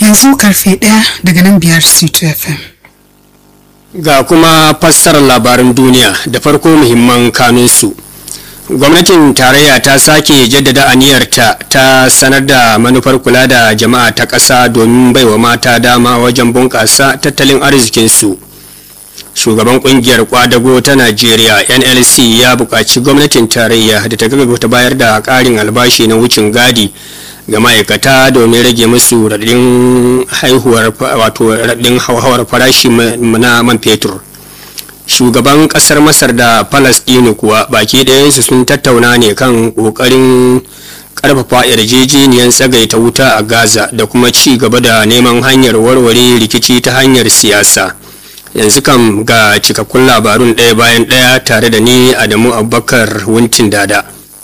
yanzu karfe ɗaya daga nan biyar c2 fm ga kuma fassarar labaran duniya da farko muhimman kanunsu gwamnatin tarayya ta sake jaddada aniyarta ta sanar da manufar kula da jama'a ta ƙasa domin baiwa mata dama wajen bunƙasa tattalin arzikinsu shugaban kungiyar kwadago ta najeriya nlc ya buƙaci gwamnatin tarayya da ta gaggauta bayar da ƙarin albashi na wucin gadi ga ma'aikata domin rage musu raɗin haihuwar wato raɗin hauhawar farashi na man fetur shugaban ƙasar masar da palestine kuwa baki ɗayansu sun tattauna ne kan ƙoƙarin ƙarfafa yarjejeniyar tsagaita wuta a gaza da kuma ci gaba da neman hanyar warware rikici ta hanyar siyasa yanzu kam ga cikakkun labarun ɗaya bayan ɗaya tare da ni adamu abubakar wuntin dada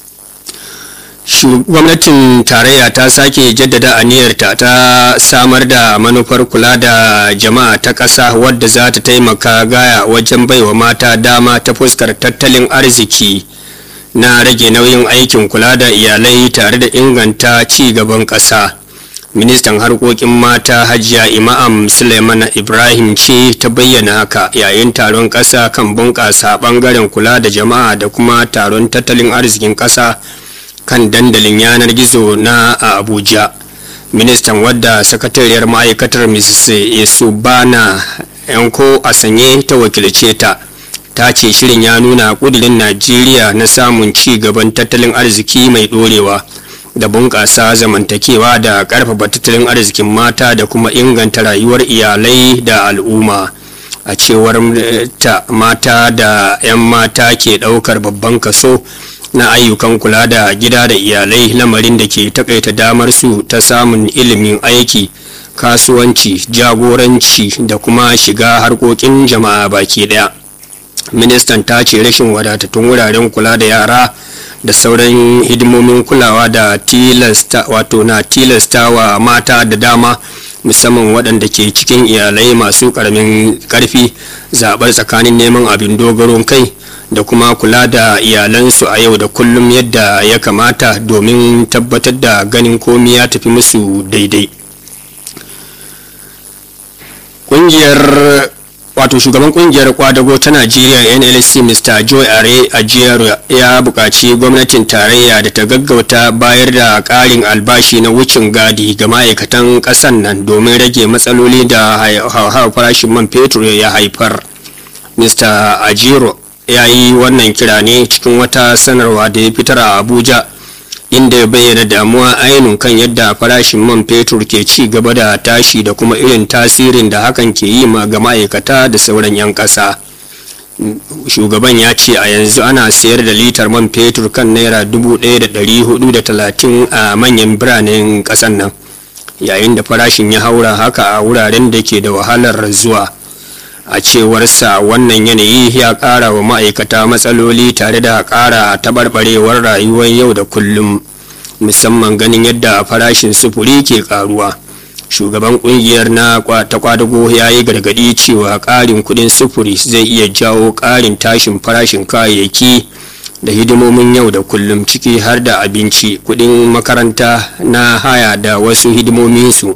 gwamnatin tarayya ta sake jaddada aniyarta ta samar da manufar kula da jama'a ta ƙasa wadda za ta taimaka gaya wajen baiwa mata dama ta fuskar tattalin arziki na rage nauyin aikin kula da iyalai tare da inganta ci gaban ƙasa. ministan harkokin mata hajiya imam suleiman ibrahim ce ta bayyana haka yayin taron ƙasa kan bunƙasa ɓangaren kula da jama'a da kuma taron tattalin arzikin ƙasa kan dandalin yanar gizo na a abuja ministan wadda sakatariyar ma'aikatar mrs yasubana yanko a sanye ta wakilce ta ta ce shirin ya nuna ƙudurin najeriya na samun ci gaban tattalin arziki mai ɗorewa da bunƙasa zamantakewa da ƙarfafa tattalin arzikin mata da kuma inganta rayuwar iyalai da al'umma a cewar ta mata da 'yan mata ke ɗaukar babban kaso na ayyukan kula da gida da iyalai lamarin da ke takaita damar su ta samun ilimin aiki kasuwanci jagoranci da kuma shiga harkokin jama'a baki ɗaya ministan ta ce rashin wadatattun wuraren kula da yara da sauran hidimomin kulawa da tilasta wato na tilasta wa mata da dama musamman waɗanda ke cikin iyalai masu ƙaramin ƙarfi zaɓar tsakanin neman abin dogaron kai da kuma kula da iyalansu a yau da kullum yadda ya kamata domin tabbatar da ganin komi ya tafi musu daidai ƙungiyar wato shugaban kungiyar kwadago ta najeriya nlc mr joy are ajiyar ya buƙaci gwamnatin tarayya da ta gaggauta bayar da ƙarin albashi na wucin gadi ga ma'aikatan ƙasan nan domin rage matsaloli da hauhawar farashin man fetur ya haifar mr ajiro ya yi wannan kira ne cikin wata sanarwa da ya fitar a abuja inda ya bayyana damuwa ainihin kan yadda farashin man fetur ke ci gaba da tashi da kuma irin tasirin da hakan ke yi ma ga ma'aikata da sauran 'yan ƙasa shugaban ya ce a yanzu ana sayar da litar man fetur kan naira 1,430 a manyan biranen ƙasan nan yayin da farashin ya haura haka a wuraren da ke da wahalar zuwa a cewarsa wannan yanayi ya ƙara wa ma'aikata matsaloli tare da ƙara taɓarɓarewar rayuwar yau da kullum musamman ganin yadda farashin sufuri ke ƙaruwa shugaban ƙungiyar na ta kwadago ya yi gargaɗi cewa ƙarin kuɗin sufuri zai iya jawo ƙarin tashin farashin kayayyaki da hidimomin yau da kullum ciki har da abinci kuɗin makaranta na haya da wasu hidimominsu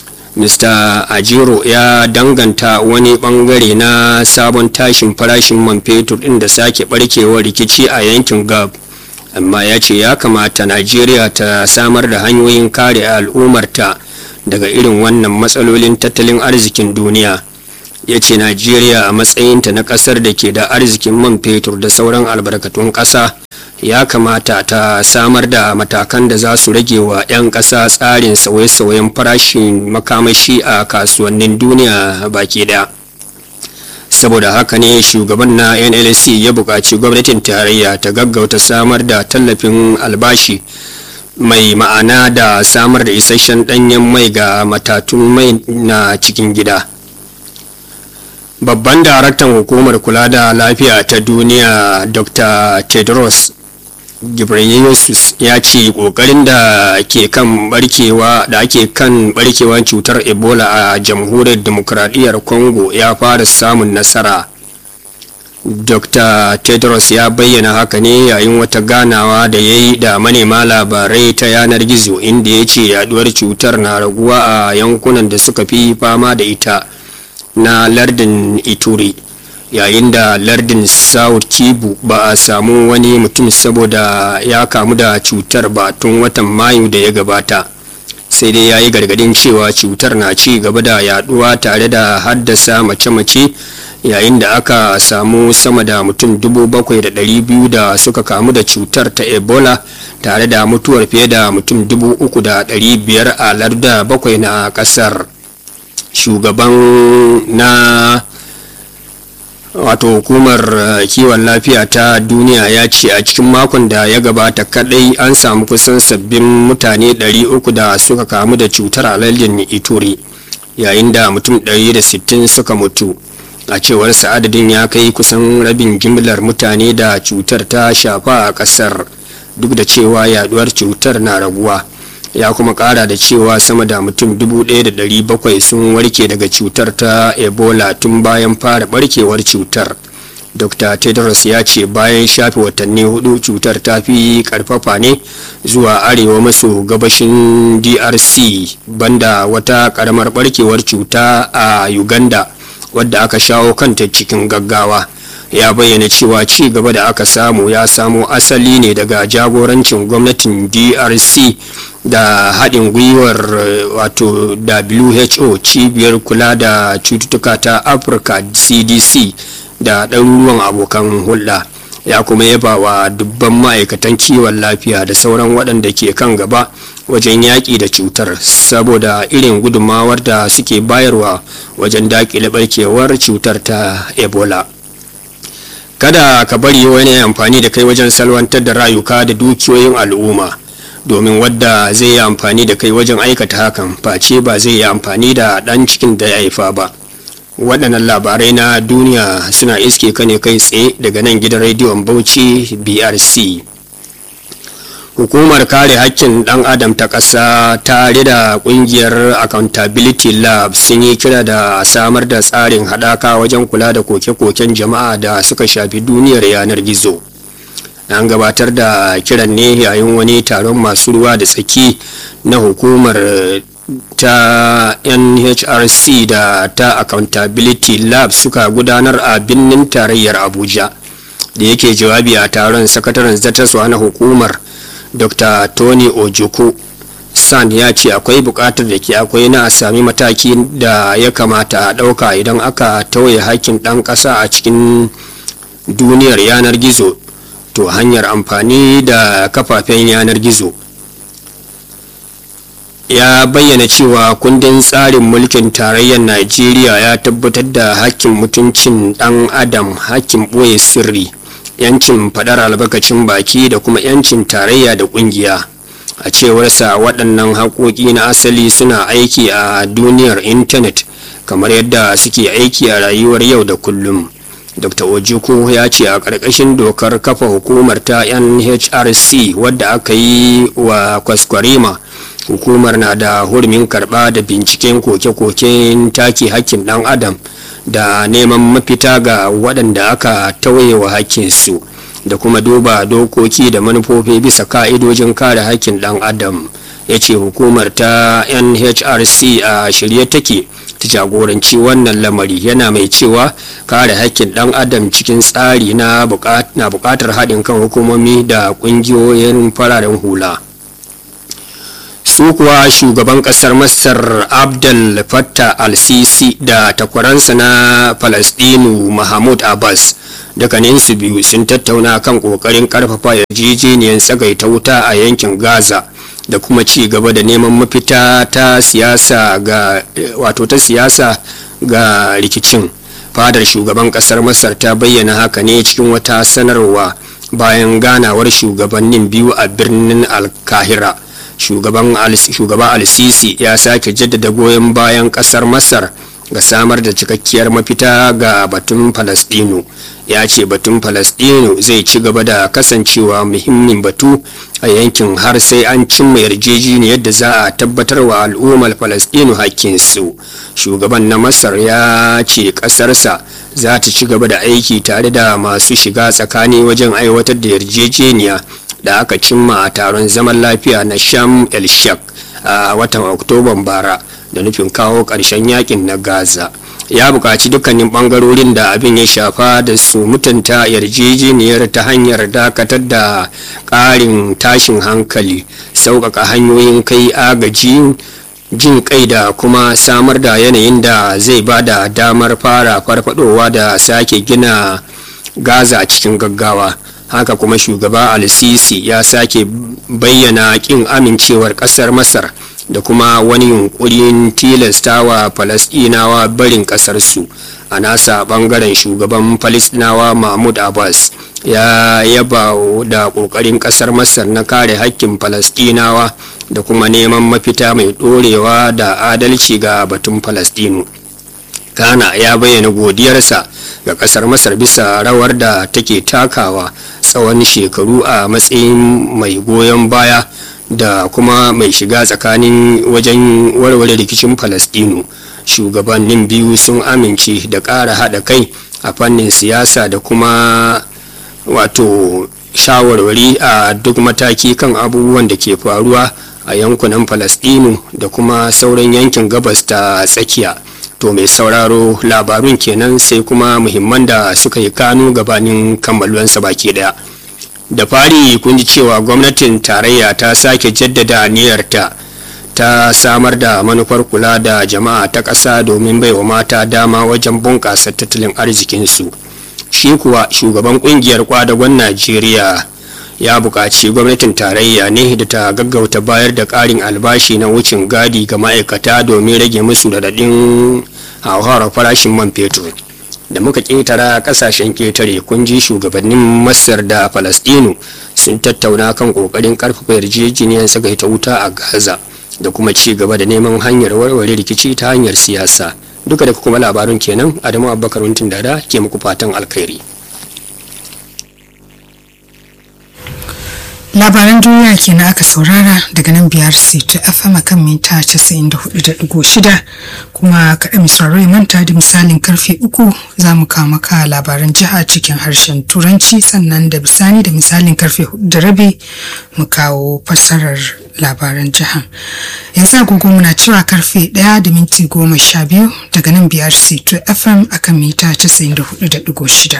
mr ajiro ya danganta wani bangare na sabon tashin farashin man fetur din da sake barkewar rikici a yankin gab amma ya ce ya kamata najeriya ta samar da hanyoyin kare al'ummarta daga irin wannan matsalolin tattalin arzikin duniya ya ce najeriya a matsayinta na kasar da ke da arzikin man fetur da sauran albarkatun ƙasa ya kamata ta samar da matakan da za su rage wa 'yan ƙasa tsarin sauye-sauyen farashin makamashi a kasuwannin duniya baki daya saboda haka ne shugaban na nlc ya buƙaci gwamnatin tarayya ta gaggauta samar da tallafin albashi mai ma'ana da samar da isasshen ɗanyen mai ga matatun mai na cikin gida babban daraktan hukumar kula da lafiya ta duniya dr tedros ghebreyesus ya ce kokarin da ke kan barkewa da ake kan barkewar cutar ebola a jamhuriyar demokradiyyar congo ya fara samun nasara dr tedros ya bayyana haka ne yayin wata ganawa da ya yi da manema labarai ta yanar gizo inda ya ce yaduwar cutar na raguwa a yankunan da suka fi fama da ita na lardin ituri yayin da lardin south kibu ba a samu wani mutum saboda ya kamu da cutar ba tun watan mayu da ya gabata sai dai ya yi gargadin cewa cutar na ci gaba da yaduwa tare da haddasa mace-mace yayin da aka samu sama da mutum biyu da suka kamu da cutar ta ebola tare da mutuwar fiye da mutum biyar a larda bakwai na kasar shugaban na wato hukumar kiwon lafiya ta duniya ya ce a cikin makon da ya gabata kadai an samu kusan sabbin mutane 300 da suka kamu da cutar alalin ituri yayin da mutum 160 suka mutu a cewar adadin ya kai kusan rabin jimlar mutane da cutar ta shafa a kasar duk da cewa yaduwar cutar na raguwa ya kuma kara da cewa sama da mutum 1,700 sun warke daga cutar ta ebola tun bayan fara barkewar cutar dr tedros ya ce bayan shafe watanni hudu cutar ta fi karfafa ne zuwa arewa maso gabashin drc banda wata karamar barkewar cuta a uganda wadda aka shawo kanta cikin gaggawa ya bayyana cewa ci gaba da aka samu ya samo asali ne daga jagorancin gwamnatin drc da haɗin gwiwar wato who cibiyar kula da cututtuka ta afirka cdc da ɗaruruwan abokan hulɗa ya kuma yaba wa dubban ma'aikatan kiwon lafiya da sauran waɗanda ke kan gaba wajen yaƙi da cutar saboda irin gudunmawar da suke bayarwa wajen daƙile ɓarkewar cutar ta ebola kada ka bari wani amfani da kai wajen salwantar da rayuka da dukiyoyin al'umma domin wadda zai yi amfani da kai wajen aikata hakan face ba zai yi amfani da ɗan cikin da ya haifa ba waɗannan labarai na duniya suna iske ka ne kai tsaye daga nan gidan rediyon bauchi brc hukumar kare hakkin ɗan adam ta ƙasa tare da ƙungiyar accountability lab sun yi kira da samar da tsarin haɗaka wajen kula da koke-koken jama'a da suka shafi duniyar yanar gizo an gabatar da kiran ne yayin wani taron masu ruwa da tsaki na hukumar ta nhrc da ta accountability lab suka gudanar a birnin tarayyar abuja da yake jawabi a taron sakataren zartaswa na hukumar dr tony ojoko san ya ce akwai bukatar da ke akwai na a sami mataki da ya kamata a ɗauka idan aka tauye hakkin ɗan ƙasa a cikin duniyar yanar gizo to hanyar amfani da kafafen yanar gizo ya bayyana cewa kundin tsarin mulkin tarayyar najeriya ya tabbatar da hakkin mutuncin ɗan adam hakkin ɓoye sirri yancin faɗar albarkacin baki da kuma yancin tarayya da ƙungiya a cewarsa waɗannan haƙoƙi na asali suna aiki a duniyar intanet kamar yadda suke aiki a rayuwar yau da kullum dr ojukwu ya ce a ƙarƙashin dokar kafa hukumar ta nhrc wadda aka yi wa kwaskwarima hukumar na da hurumin karɓa da binciken koke-koken take hakkin ɗan adam da neman mafita ga waɗanda aka tauye wa hakkinsu da kuma duba dokoki da manufofi bisa ka'idojin kare hakkin ɗan adam ya ce hukumar ta nhrc a shirye take ta jagoranci wannan lamari yana mai cewa kare hakkin ɗan adam cikin tsari na buƙatar haɗin kan hukumomi da ƙungiyoyin fararen hula. su kuwa shugaban kasar masar abdul fattah al-sisi da takwaransa na palestinu mahmud abbas dukkaninsu biyu sun tattauna kan kokarin karfafa yarjejeniyar tsagaita wuta a yankin gaza da kuma ci gaba da neman mafita ta siyasa ga wato ta siyasa ga rikicin fadar shugaban kasar masar ta bayyana haka ne cikin wata sanarwa bayan ganawar shugabannin biyu a birnin alkahira shugaban shugaba al-sisi ya sake jaddada goyon bayan kasar masar ga samar da cikakkiyar mafita ga batun Falasɗinu. Ya ce batun Falasɗinu zai ci gaba da kasancewa muhimmin batu a yankin har sai an cimma yarjejeniyar da za a tabbatar wa al'ummar Falasɗinu hakkinsu. Shugaban na Masar ya ce ƙasarsa za ta ci gaba da aiki tare da masu shiga tsakani wajen aiwatar da yarjejeniya da aka cimma a taron zaman lafiya na Sham el Sheikh a watan Oktoban bara da nufin kawo ƙarshen yakin na Gaza. ya buƙaci dukkanin ɓangarorin da abin ya shafa da su mutunta yarjejeniyar ta hanyar dakatar da ƙarin tashin hankali sauƙaƙa hanyoyin kai agaji jin kai da kuma samar da yanayin da zai ba da damar fara farfadowa da sake gina gaza cikin gaggawa haka kuma shugaba al-sisi ya sake bayyana ƙin amincewar ƙasar masar da kuma wani yunkurin tilastawa falasɗinawa barin ƙasarsu a nasa ɓangaren shugaban falasɗinawa mahmud abbas ya yaba da ƙoƙarin ƙasar masar na kare hakkin falasɗinawa da kuma neman mafita mai ɗorewa da adalci ga batun falasɗinu ghana ya bayyana godiyarsa ga ƙasar masar bisa rawar da take takawa tsawon shekaru a matsayin mai goyon baya da kuma mai shiga tsakanin wajen warware rikicin falastinu shugabannin biyu sun amince da ƙara haɗa kai a fannin siyasa da kuma wato shawarwari a duk mataki kan abubuwan da ke faruwa a yankunan falastinu da kuma sauran yankin gabas ta tsakiya to mai sauraro labarun kenan sai kuma muhimman da suka yi kanu gabanin kammaluwansa baki daya da fari kun ji cewa gwamnatin tarayya ta sake jaddada niyyarta ta samar da manufar kula da jama'a ta ƙasa domin baiwa mata dama wajen bunƙasa tattalin arzikinsu shi kuwa shugaban ƙungiyar kwadagon najeriya ya buƙaci gwamnatin tarayya ne da ta gaggauta bayar da ƙarin albashi na wucin gadi ga ma'aikata domin rage musu radadin hauhawar farashin man fetur da muka ƙetara ƙasashen ƙetare kun ji shugabannin masar da falastinu sun tattauna kan ƙoƙarin ƙarfafa yarjejeniyar sagaita wuta a gaza da kuma ci gaba da neman hanyar warware rikici ta hanyar siyasa duka da kuma labarun kenan adamu abubakar wuntin dada ke muku fatan alkhairi labaran duniya kenan aka saurara daga nan biyar ta fm kan mita 94.6 kuma kaɗa misararrai manta da misalin karfe uku za mu kama ka labaran jiha cikin harshen turanci sannan da bisani da misalin karfe hudu da rabi mu kawo fassarar labaran jiha yanzu agogo muna cewa karfe ɗaya da minti goma sha biyu daga nan biyar ta fm akan mita 94.6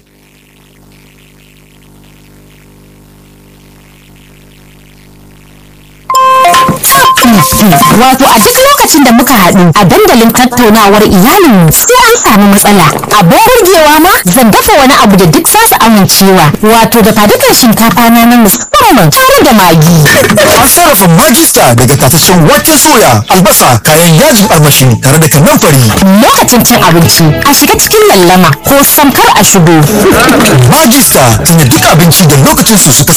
Wato a duk lokacin da muka haɗu a dandalin tattaunawar iyalinmu sai an samu matsala. Abin burgewa ma zan dafa wani abu da duk za su amincewa. Wato da fadukan shinkafa na na musamman tare da magi. An sarrafa magista daga tataccen wake soya, albasa, kayan yajin armashi tare da kanamfari. Lokacin cin abinci a shiga cikin lallama ko samkar a shigo. Magista tunda duk abinci da lokacin su suka